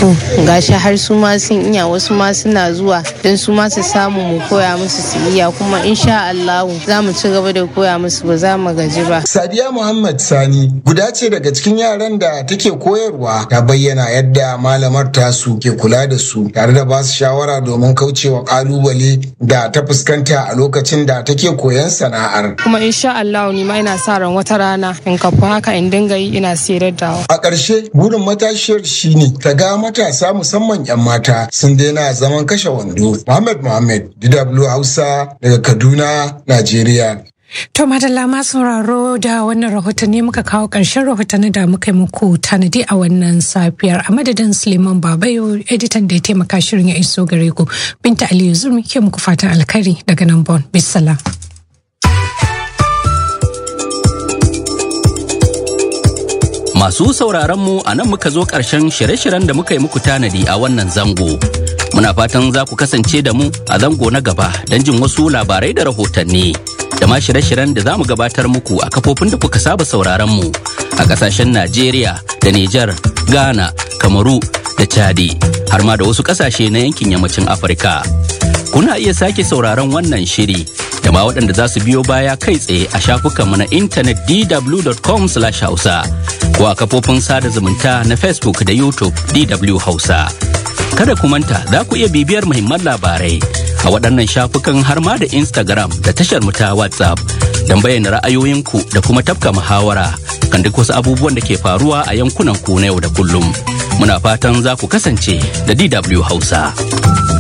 to gashi har su ma sun iya wasu ma suna zuwa don su ma su samu mu koya musu su iya kuma insha Allah za mu ci gaba da koya musu ba za mu gaji ba Sadiya Muhammad Sani guda ce daga cikin yaran da take koyarwa ta bayyana yadda malamar tasu ke kula da su tare da ba su shawara domin kaucewa kalubale da ta fuskanta a lokacin da take koyan sana'ar. kuma insha Allah ni ma ina sa ran wata rana in kafa haka in dinga yi ina sayar da A ƙarshe burin matashiyar shine ta ga matasa musamman 'yan mata sun daina zaman kashe wando. Muhammad Muhammad DW Hausa daga Kaduna, Najeriya. To madalla ma sauraro da wannan rahoton ne muka kawo ƙarshen rahotanni da muka yi muku tanadi a wannan safiyar a madadin Suleiman Babayo editan da ya taimaka shirin ya iso gare ku. Binta Aliyu Zurmi ke muku fatan alkhairi daga nan Bon. Bisala. Masu sauraron mu a nan muka zo ƙarshen shirye-shiryen da muka yi muku tanadi a wannan zango. Muna fatan za ku kasance da mu a zango na gaba don jin wasu labarai da rahotanni. Da ma shirye-shiryen da za mu gabatar muku a kafofin da kuka saba sauraron mu a ƙasashen Najeriya da Nijar, Ghana, Kamaru da Chadi, har ma da wasu ƙasashe na yankin yammacin Afirka. Kuna iya sake sauraron wannan shiri da ma waɗanda za su biyo baya kai tsaye a shafukanmu na intanet dw.com hausa ko a kafofin sada zumunta na Facebook da YouTube DW Hausa. Kada ku manta za ku iya bibiyar muhimman labarai a waɗannan shafukan har ma da Instagram da tashar mu ta WhatsApp don bayyana ra'ayoyinku da kuma tafka muhawara kan duk wasu abubuwan da ke faruwa a yankunan ku na yau da kullum. Muna fatan za ku kasance da DW Hausa.